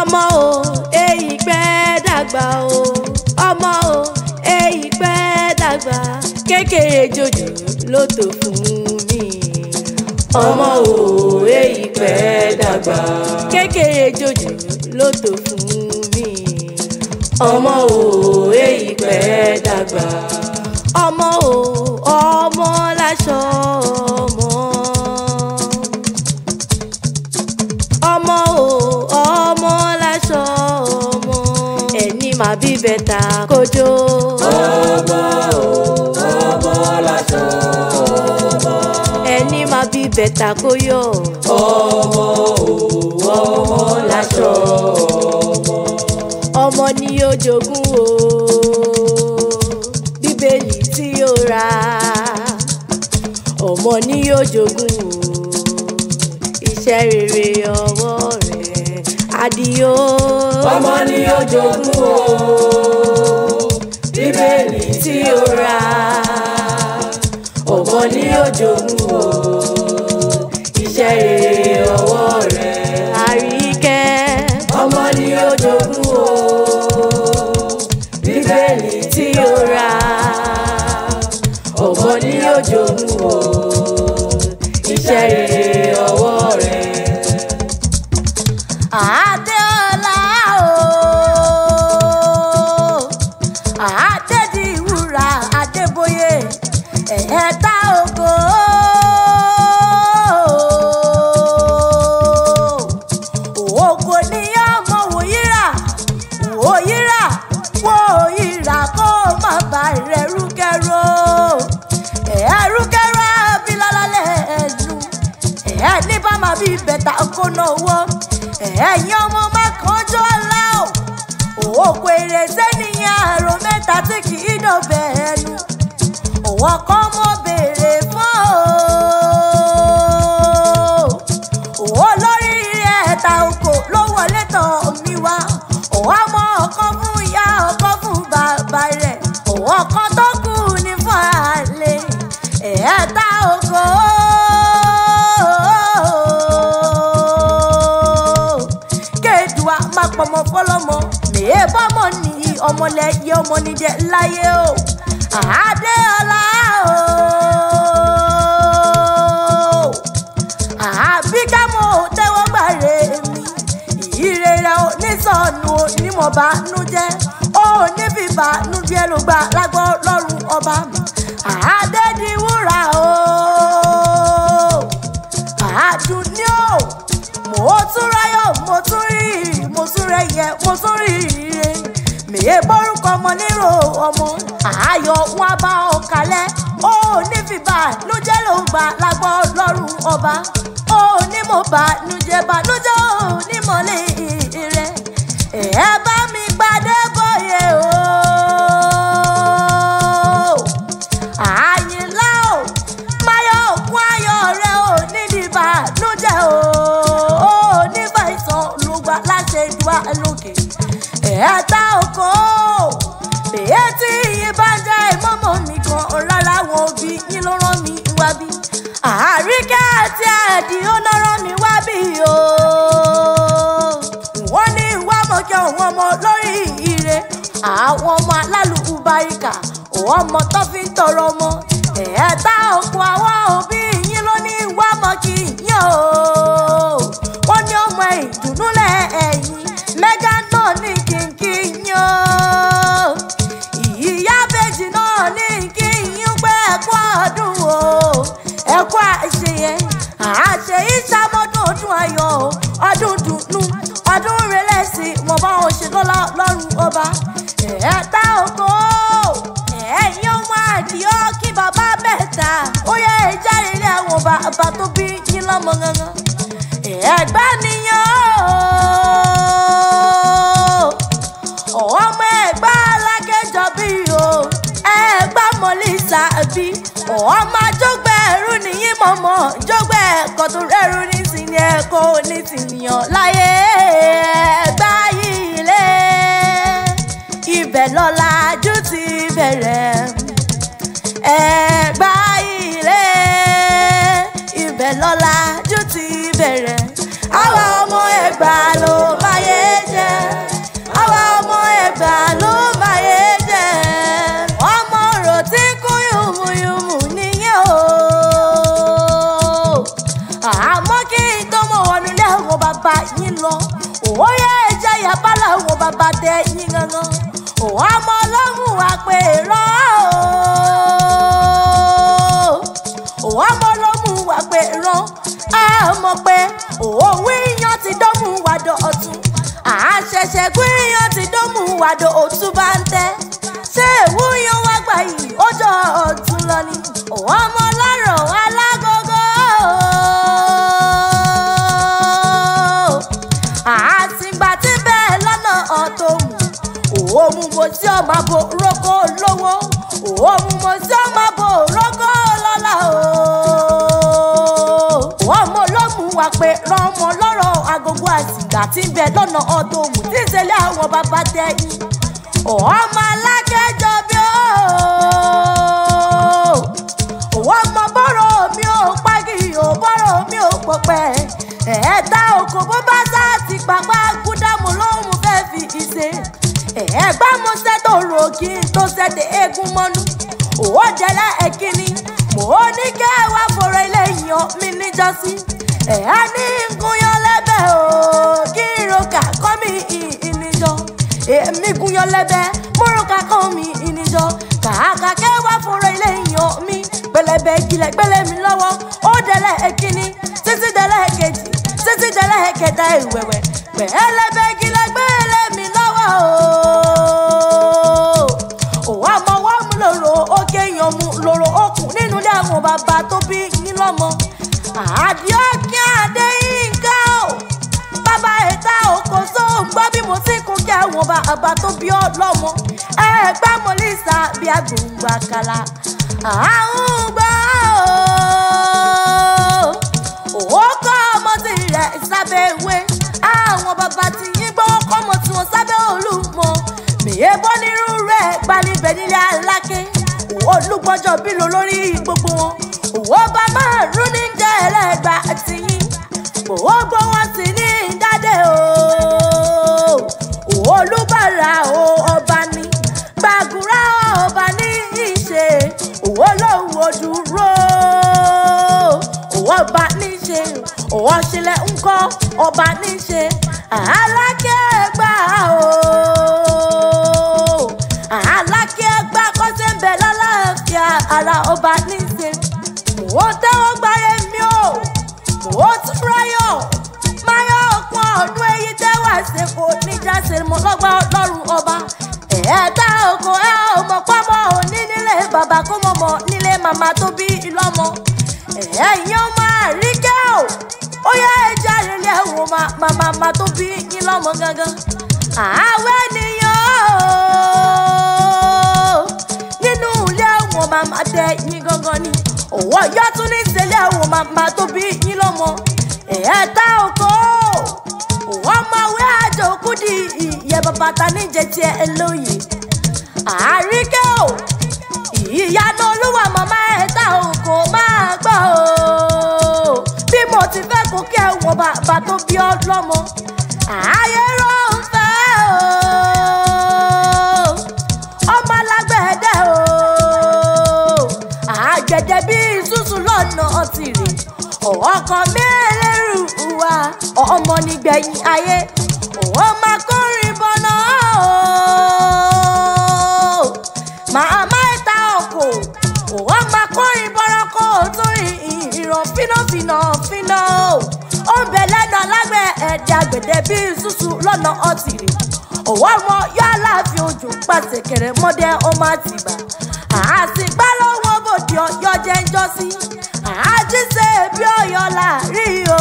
ọmọ o èyí pẹ́ dàgbà o ọmọ o èyí pẹ́ dàgbà kékeré jòjò ló tó fún mi. ọmọ o èyí pẹ́ dàgbà kékeré jòjò ló tó fún mi. ọmọ o èyí pẹ́ dàgbà ọmọ o ọmọ láṣọ ọmọ. ọmọ o ọmọ láṣọ ọmọ. ẹni máa bí bẹ́tà kójó. ọmọ o ọmọ láṣọ ẹni máa bí bẹ́tà kóyọ̀. ọmọ o ọmọ láṣọ ọmọ ni yóò jogún o bíbélì tí yóò ra ọmọ ni yóò jogún o iṣẹ́ rere ọwọ́ rẹ̀ adìyó ọmọ ni ó jogún o bíbélì tí ó ra ọmọ ni ó jogún o iṣẹ́ rere ọwọ́ rẹ̀ àríkẹ́ ọmọ ni ó jogún o bíbélì tí ó ra ọmọ ni ó jogún o iṣẹ́ rere ọwọ́ rẹ̀. Adéọlá o Adédìwúrà Adébóyè ẹ̀ẹ́dá ògo ògo ní ọmọ wòyíra wòyíra wòyíra kó má bà rẹ̀ rúkẹ́rọ́ ẹ̀ẹ́rúkẹ́rọ́ abilalálẹ̀ ẹ̀nu ẹ̀ ní bá máa bí bẹ̀tà kó náwó ẹ̀yin ọmọ má kánjọ́ ọ̀la o òkú èrè sẹ́niyàn àrò mẹ́ta tí kì í dọ̀bẹ̀ ẹnu òwò kan mọ́ béèrè fún o òwò lórí ẹ̀ta oko ló wọlé tọ̀ mí wá òwò ọmọ ọkọ fún ìyá ọkọ fún bàbá rẹ̀ òwò kan tó kù ní fún àlè ẹ̀ẹ́ta oko. kéèdùá má pọmọ fọlọmọ mèé bọmọ nìyí ọmọlẹ yẹ ọmọ níjẹ láyé o àdéọlá o àbíkámọ tẹ́wọ́ gbàre mi ìrere o nísọnù o nímọ̀bánú jẹ́ ó nífìbánú jẹ́ ló gbà lágbọ́ lọ́rùn ọba àdédiwúrà o àdùnní o mo tún ráyọ̀ mo tún rí mo tún rẹ̀yẹ mo tún rí ire mèye bórúkọ ọmọ nírò ọmọ ààyò wọn bá ọ kalẹ̀ ó nífìbà nújẹ́ ló ń gbà lágbọ́ lọ́rùn ọba ó ní mo bá nújẹ́ bá nújẹ́ ò ní mọ̀lẹ́ rẹ̀ ẹ bá mi gbadé bóyè o àyìnlá o máyọ̀ òkú ayọ̀ rẹ̀ ò nídìí bá nújẹ́ o ó nígbà ìsàn ló gbà láṣẹ ìdúrà lókè ẹ̀ẹ́ta oko bèyẹ tí yín bá jẹ́ ìmọ̀mọ́ mi gan rárá wọn òbí yín ló rán mi wá bí àríkẹ́ àti ẹ̀dì ó lọ rán mi wá bí o wọ́n ní wá mọ̀kẹ́ òun ọmọ lórí ire àwọn ọmọ alálùkù baríkà òun ọmọ tó fi ń tọrọ ọmọ ẹ̀ẹ́ta oko àwọn òbí yín ló ní wá mọ̀kì yín o wọ́n ní ọmọ ìdùnnú lẹ̀ ẹ̀yìn mẹ́gà náà ní kínkí yín o ìyá bèjì náà ní kí yín pé ẹ̀kú ọdún o ẹ̀kú àṣeyẹ àṣẹ ìṣàmọ́dún ọdún ayọ̀ o ọdún dùnú ọdún rẹlẹ́sì wọn bá wọn ṣe lọ́la lọ́rùn ọba ẹ̀ẹ́ta oko ẹ̀yin ọmọ àdìọ́ kí bàbá bẹ̀ta ó yẹ ìjáde ilé àwọn bàbá tó bí yín lọ́mọ gangan ẹ̀gbá nìyàn o ọmọ ẹ̀gbá alákẹ́jọ bí o ẹ̀gbá mọ̀lísà bí ọmọ àjọgbẹ́ ẹ̀rú nìyí mọ̀mọ́ jọgbẹ́ ẹ̀kọ́ tó rẹ́rù ní sinmi ẹ̀kọ́ ní tìyàn láyé ẹ̀gbá yìí lé ibẹ̀ lọ́làjú ti bẹ̀rẹ̀ ẹ̀gbá ilé ibẹ̀ lọ́làjú ti bẹ̀rẹ̀ àwọn ọmọ ẹ̀gbá ló máyé jẹ́. bàbá yín lọ òwò yẹ ẹjẹ yẹ bá làwọn bàbá tẹ yín gangan òwò ọmọ ọlọ́run wà pé rán òwò ọmọ ọlọ́run wà pé rán á mọ̀ pé òwò wíyan ti dọ́mú wàdọ̀ ọ̀tún àṣẹ̀ṣẹ̀ gbìyàn ti dọ́mú wàdọ̀ òtún bá ń tẹ́ ṣé ìwúyan wá gbà yìí ó jọ ọ̀tún lọ ni òwò ọmọ ọlọ́run alágógó àtìgbà tí bẹ́ẹ̀ lọ́nà ọ̀tọ̀ mú òun mo tí ọ máa bo rókó lówó òun mo tí ọ máa bo rókó lọ́la o. ọmọ olómù wà pé rọmọ lọ́rọ̀ agogo àtìgbà tí bẹ́ẹ̀ lọ́nà ọ̀tọ̀ mú tí ìṣẹ̀lẹ̀ àwọn bàbá tẹ̀yìn ọmọ alákẹ́jọ bí ó òwò ọmọ bọ́rọ̀ mi ò pagi ò bọ́rọ̀ mi ò pọ̀pẹ́ ẹ̀ẹ́dá oko bó bá sá ti pàpà gúdámù lóhùn fẹ́ fi ìṣe ẹ̀ẹ́gbá mo ṣètò rò kí n tó ṣètò eégún mọ́nú òwò jẹ́lá ẹ̀kíní mò ń ní kẹ́ ẹ wá fọ̀rọ̀ ilé yan mi níjọ́sí ẹ̀ẹ́ ní gúnyán lẹ́bẹ̀ o kí n ro kà kọ́ mi ìníjọ́ èmi gúnyán lẹ́bẹ̀ mo ro kà kọ́ mi ìníjọ́ kàákà kẹ́ wá fọ̀rọ̀ ilé yan mi pẹlẹbẹ ìkìlẹ̀ gbélé mi lọ́wọ́ ó dẹ̀lẹ̀ ẹ̀kíní títí dẹ̀lẹ̀ ẹ̀kejì títí dẹ̀lẹ̀ ẹ̀kẹta ìwẹ̀wẹ̀ pẹ̀lẹ́bẹ ìkìlẹ̀ gbélé mi lọ́wọ́ o. òwò àmọ́ wọ́n mú lòrò ókè yan mú lòrò okùn nínú ilé àwọn bàbá tó bí yín lọ́mọ. àdìọ́kí adéyínká o bàbá ẹ̀ta òkò tó ń gbọ́ bí mo ti kún kí àwọn bàbá tó bí ọ lọ́mọ. ẹ̀ẹ́gbẹ́ mọ́lísà bí agbóngbà kàlà àrùn gbọ́ ó kọ́ ọmọ tí rẹ̀ sábẹ́ ìwé àwọn bàbá tí yín gbọ́ kọ́ ọmọ tí wọ́n sábẹ́ olúmọ mèye bọ́ nírú rẹ̀ gbanibẹ̀ nílé aláké olùgbọ́jọ́ bí lo lórí gbogbo wọn òwò bá máa rún ní jẹ́ ẹlẹ́gbà tí yín òwò gbọ́ wọn sì ní dádé o olùbàrà o ọba ní gbàgùrà ọba ní ìṣe òwò lòwò dúró òwò ọba níṣe òwò ṣẹlẹ̀ ńkọ́ ọba níṣe alákẹ́gbà o alákẹ́gbà kọ́sẹ̀ ń bẹ lálàáfíà ara ọba níṣe mò ń tẹ́wọ́ gbáyé mi o mò ń tún ráyọ̀ máyọ̀ ọ̀pọ̀ ọdún èyí tẹ́wà ṣe kò níjà ṣe mọ́ lọ́gbà ọlọ́run ọba ẹ̀ẹ́dá oko ẹ̀ ọmọ pọ́mọ òní nílé bàbá kó mọ̀ mọ̀ nílé màmá tó bí ìlọ́mọ ẹ̀yin ọmọ àríkẹ́ o ó yá ẹja rẹ̀lẹ̀ ẹ̀wọ̀n màmá màmá tó bí yín lọ́mọ gangan àwẹ̀ nìyàn o nínú ilé ẹ̀wọ̀n màmá tẹ yín gangan ni òwò yọ tún ní ìṣẹ̀lẹ̀ ẹ̀wọ̀n màmá tó bí yín lọ́mọ ẹ̀ẹ́dá oko òwò ọmọwé àjò kúdì ìyẹ bàbá ta níjẹ tiẹ̀ lóye àríkẹ́ o ìyanu olúwa màmá ẹ̀ta òkò máa gbọ́ o bí mo ti fẹ́ kó kí ẹ̀wọ̀n bàbá tó bí ọ lọ́mọ ààyè ló ń fẹ́ o ọmọ alágbẹ̀dẹ o àgbẹ̀dẹ bíi ṣùṣù lọ́nà tìrì ọkọ̀ mẹ́rẹ̀ẹ̀rù wa ọmọ nígbẹ̀yìn ayé òun máa kórìn bọ́nà o màmá ìta ọkọ̀ òun máa kórìn bọ́nà kó o tún ìràn fínàfínà fínà o ó ń bẹ lẹ́nu alágbẹ̀ ẹ̀dẹ̀ àgbẹ̀dẹ bíi ṣùṣù lọ́nà ọ̀tìrì òun ọmọ yọ aláàfin ojú pàṣẹ kẹrẹ mọ́dẹ ọmọ àtìgbà àtìgbà lọ́wọ́ bòdì ọyọ́ jẹ́ ń jọ́ sí àjíṣe bí ọyọ́ láàrí o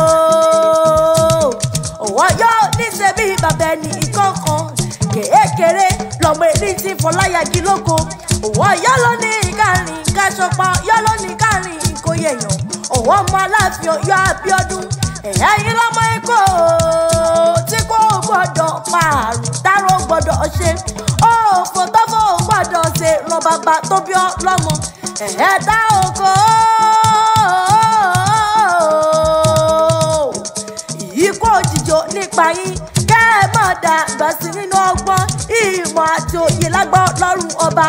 òwò yọ níṣẹ́ bí bàbá ẹni ìkọ̀ọ̀kan kéékèèré lọ́mọ èdè tí fọláyàgì lóko òwò yọ ló ní ìkàrin káṣọpá yọ ló ní ìkàrin ìkóyèyàn òwò ọmọ aláàfin ọyọ́ abíọ́dún ẹ̀yìn lọ́mọ ikọ̀ tí kò gbọ́dọ̀ pààrùn dárò gbọ́dọ̀ ṣe òfò tọ́fọ̀ gbọ́dọ̀ ṣe ràn bàbá tó bí ọ lọ́mọ ẹ̀ẹ́dá oko. ìyíkó òjìjò nípa yín kẹ́ ẹ má dàgbà sí nínú ọgbọ́n ìmọ̀ àti òye lágbọ́ lọ́rùn ọba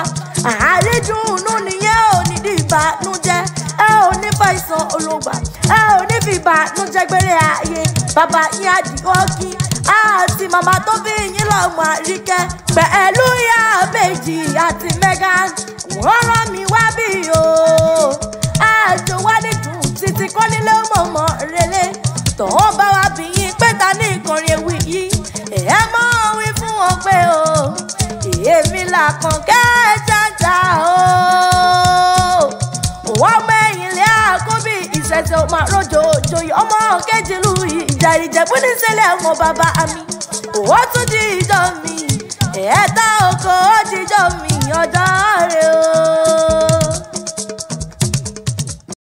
àrídùnnú nìyẹn ò ní di ìbànújẹ́ ẹ ò ní fàìsàn olóògbà ẹ ò ní fi ìbànújẹ́ gbére ayé bàbá yín àdìọ́kí àti màmá tó bí yín lọ́mọ àríkẹ́ pẹ̀lú ìyá méjì àti Megan wọ́n rán mi wá bí o àjò wá nídùn títí kọ́ nílé mọ̀mọ́ relé tọ́wọ́n bá wá bí yín pé ta ní ìkànnì ewì yìí ẹ mọ́ wí fún wọn pé o èmi làkàn kẹ́ẹ̀jájà o wọ́n mẹ́yìn lé àkóbí ìṣẹ̀ṣẹ̀ ọmọ àròjò òjòyè ọmọ kejì lu ìjà ìjẹ̀bú níṣẹ́lẹ̀ wọn bàbá mi òwò tún di ìjọ mi ẹ̀ẹ́dá oko ó di ìjọ mi ọjọ́ rẹ̀ o.